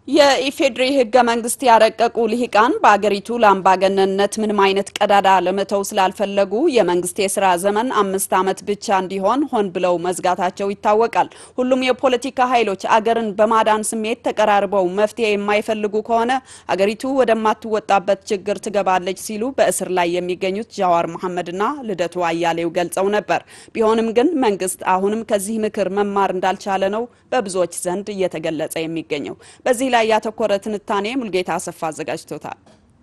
የኢፌዴሪ ህገ መንግስት ያረቀቁ ልሂቃን በአገሪቱ ለአምባገነንነት ምንም አይነት ቀዳዳ ለመተው ስላልፈለጉ የመንግስት የስራ ዘመን አምስት ዓመት ብቻ እንዲሆን ሆን ብለው መዝጋታቸው ይታወቃል። ሁሉም የፖለቲካ ኃይሎች አገርን በማዳን ስሜት ተቀራርበው መፍትሄ የማይፈልጉ ከሆነ አገሪቱ ወደማትወጣበት ችግር ትገባለች ሲሉ በእስር ላይ የሚገኙት ጃዋር መሐመድና ልደቱ አያሌው ገልጸው ነበር። ቢሆንም ግን መንግስት አሁንም ከዚህ ምክር መማር እንዳልቻለ ነው በብዙዎች ዘንድ እየተገለጸ የሚገኘው። በዚህ ላይ ያተኮረ ትንታኔ ሙልጌታ አሰፋ አዘጋጅቶታል።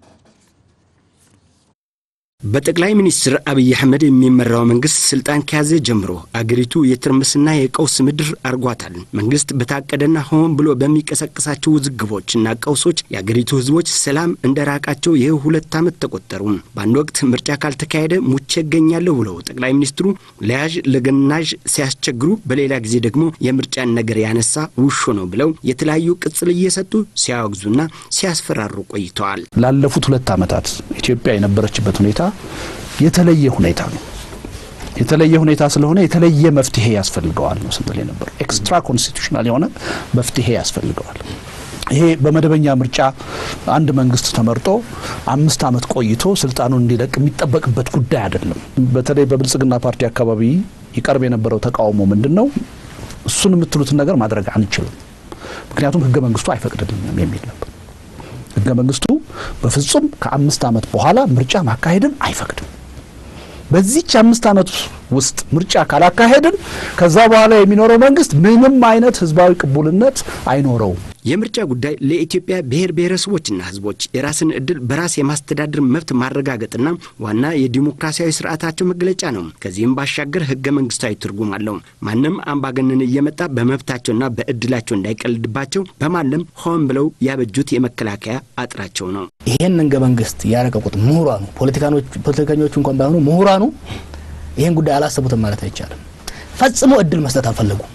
በጠቅላይ ሚኒስትር አብይ አህመድ የሚመራው መንግስት ስልጣን ከያዘ ጀምሮ አገሪቱ የትርምስና የቀውስ ምድር አርጓታል። መንግስት በታቀደና ሆን ብሎ በሚቀሰቅሳቸው ውዝግቦችና ቀውሶች የአገሪቱ ህዝቦች ሰላም እንደራቃቸው ይህ ሁለት ዓመት ተቆጠሩ። በአንድ ወቅት ምርጫ ካልተካሄደ ሙቼ እገኛለሁ ብለው ጠቅላይ ሚኒስትሩ ለያዥ ለገናዥ ሲያስቸግሩ፣ በሌላ ጊዜ ደግሞ የምርጫን ነገር ያነሳ ውሾ ነው ብለው የተለያዩ ቅጽል እየሰጡ ሲያወግዙና ሲያስፈራሩ ቆይተዋል። ላለፉት ሁለት ዓመታት ኢትዮጵያ የነበረችበት ሁኔታ የተለየ ሁኔታ ነው። የተለየ ሁኔታ ስለሆነ የተለየ መፍትሄ ያስፈልገዋል ነው ስንል የነበረው። ኤክስትራ ኮንስቲቱሽናል የሆነ መፍትሄ ያስፈልገዋል። ይሄ በመደበኛ ምርጫ አንድ መንግስት ተመርጦ አምስት ዓመት ቆይቶ ስልጣኑን እንዲለቅ የሚጠበቅበት ጉዳይ አይደለም። በተለይ በብልጽግና ፓርቲ አካባቢ ይቀርብ የነበረው ተቃውሞ ምንድን ነው? እሱን የምትሉትን ነገር ማድረግ አንችልም፣ ምክንያቱም ህገ መንግስቱ አይፈቅድልንም የሚል ነበር። ህገ መንግስቱ በፍጹም ከአምስት ዓመት በኋላ ምርጫ ማካሄድን አይፈቅድም። በዚች አምስት ዓመት ውስጥ ምርጫ ካላካሄድን ከዛ በኋላ የሚኖረው መንግስት ምንም አይነት ህዝባዊ ቅቡልነት አይኖረውም። የምርጫ ጉዳይ ለኢትዮጵያ ብሔር ብሔረሰቦችና ህዝቦች የራስን እድል በራስ የማስተዳደር መብት ማረጋገጥና ዋና የዲሞክራሲያዊ ስርዓታቸው መገለጫ ነው። ከዚህም ባሻገር ህገ መንግስታዊ ትርጉም አለው። ማንም አምባገነን እየመጣ በመብታቸውና በእድላቸው እንዳይቀልድባቸው በማለም ሆን ብለው ያበጁት የመከላከያ አጥራቸው ነው። ይሄን ህገ መንግስት ያረቀቁት ምሁራኑ ፖለቲከኞቹ እንኳን ባይሆኑ ምሁራኑ ይህን ጉዳይ አላሰቡትም ማለት አይቻልም። ፈጽሞ እድል መስጠት አልፈለጉም።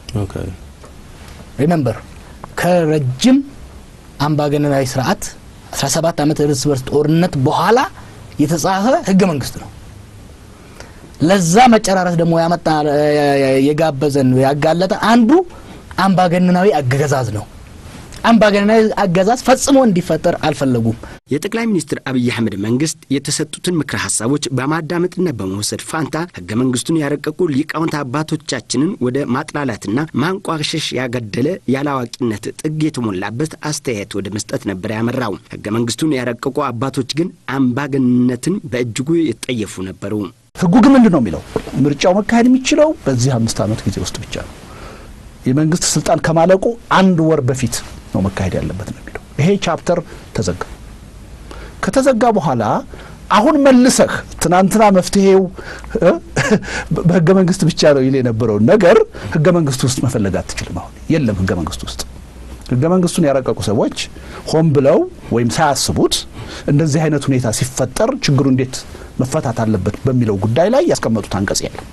ሪመምበር ከረጅም አምባገነናዊ ስርዓት 17 ዓመት እርስ በርስ ጦርነት በኋላ የተጻፈ ህገ መንግስት ነው። ለዛ መጨራረስ ደግሞ ያመጣ የጋበዘን ያጋለጠ አንዱ አምባገነናዊ አገዛዝ ነው። አምባገነናዊ አገዛዝ ፈጽሞ እንዲፈጠር አልፈለጉም። የጠቅላይ ሚኒስትር አብይ አህመድ መንግስት የተሰጡትን ምክረ ሀሳቦች በማዳመጥና በመውሰድ ፋንታ ህገ መንግስቱን ያረቀቁ ሊቃውንት አባቶቻችንን ወደ ማጥላላትና ማንቋሸሽ ያገደለ ያለአዋቂነት ጥግ የተሞላበት አስተያየት ወደ መስጠት ነበር ያመራው። ህገ መንግስቱን ያረቀቁ አባቶች ግን አምባገንነትን በእጅጉ የጠየፉ ነበሩ። ህጉ ግን ምንድን ነው የሚለው? ምርጫው መካሄድ የሚችለው በዚህ አምስት ዓመት ጊዜ ውስጥ ብቻ ነው። የመንግስት ስልጣን ከማለቁ አንድ ወር በፊት ነው መካሄድ ያለበት ነው የሚለው። ይሄ ቻፕተር ተዘጋ። ከተዘጋ በኋላ አሁን መልሰህ ትናንትና መፍትሄው በህገ መንግስት ብቻ ነው ይል የነበረውን ነገር ህገ መንግስቱ ውስጥ መፈለግ አትችልም። አሁን የለም ህገ መንግስቱ ውስጥ። ህገ መንግስቱን ያረቀቁ ሰዎች ሆን ብለው ወይም ሳያስቡት እንደዚህ አይነት ሁኔታ ሲፈጠር ችግሩ እንዴት መፈታት አለበት በሚለው ጉዳይ ላይ ያስቀመጡት አንቀጽ የለም።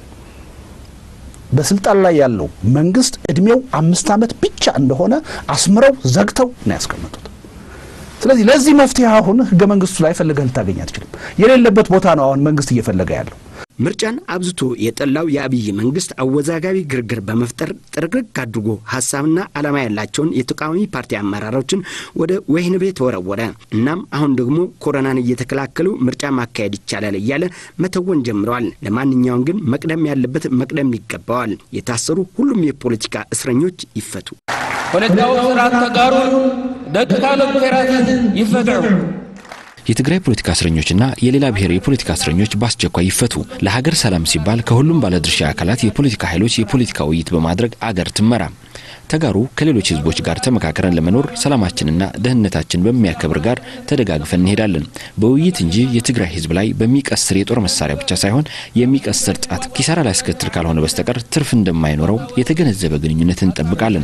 በስልጣን ላይ ያለው መንግስት እድሜው አምስት ዓመት ብቻ እንደሆነ አስምረው ዘግተው ነው ያስቀመጡት። ስለዚህ ለዚህ መፍትሄ አሁን ህገ መንግስቱ ላይ ፈልገህ ልታገኝ አትችልም። የሌለበት ቦታ ነው አሁን መንግስት እየፈለገ ያለው። ምርጫን አብዝቶ የጠላው የአብይ መንግስት አወዛጋቢ ግርግር በመፍጠር ጥርግርግ አድርጎ ሀሳብና ዓላማ ያላቸውን የተቃዋሚ ፓርቲ አመራሮችን ወደ ወህኒ ቤት ወረወረ። እናም አሁን ደግሞ ኮሮናን እየተከላከሉ ምርጫ ማካሄድ ይቻላል እያለ መተወን ጀምረዋል። ለማንኛውም ግን መቅደም ያለበት መቅደም ይገባዋል። የታሰሩ ሁሉም የፖለቲካ እስረኞች ይፈቱ። ፖለቲካዊ ስርዓት ተጋሩን ደቂ ካልኦት ብሔራትን ይፈትዑ። የትግራይ ፖለቲካ እስረኞችና የሌላ ብሔር የፖለቲካ እስረኞች በአስቸኳይ ይፈቱ። ለሀገር ሰላም ሲባል ከሁሉም ባለድርሻ አካላት የፖለቲካ ኃይሎች የፖለቲካ ውይይት በማድረግ አገር ትመራ። ተጋሩ ከሌሎች ህዝቦች ጋር ተመካከረን ለመኖር ሰላማችንና ደህንነታችን በሚያከብር ጋር ተደጋግፈን እንሄዳለን። በውይይት እንጂ የትግራይ ህዝብ ላይ በሚቀስር የጦር መሳሪያ ብቻ ሳይሆን የሚቀስር ጣት ኪሳራ ሊያስከትል ካልሆነ በስተቀር ትርፍ እንደማይኖረው የተገነዘበ ግንኙነት እንጠብቃለን።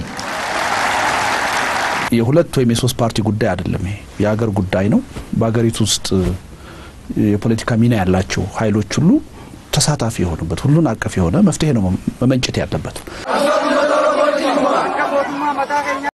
የሁለት ወይም የሶስት ፓርቲ ጉዳይ አይደለም። ይሄ የሀገር ጉዳይ ነው። በሀገሪቱ ውስጥ የፖለቲካ ሚና ያላቸው ኃይሎች ሁሉ ተሳታፊ የሆኑበት ሁሉን አቀፍ የሆነ መፍትሄ ነው መመንጨት ያለበት።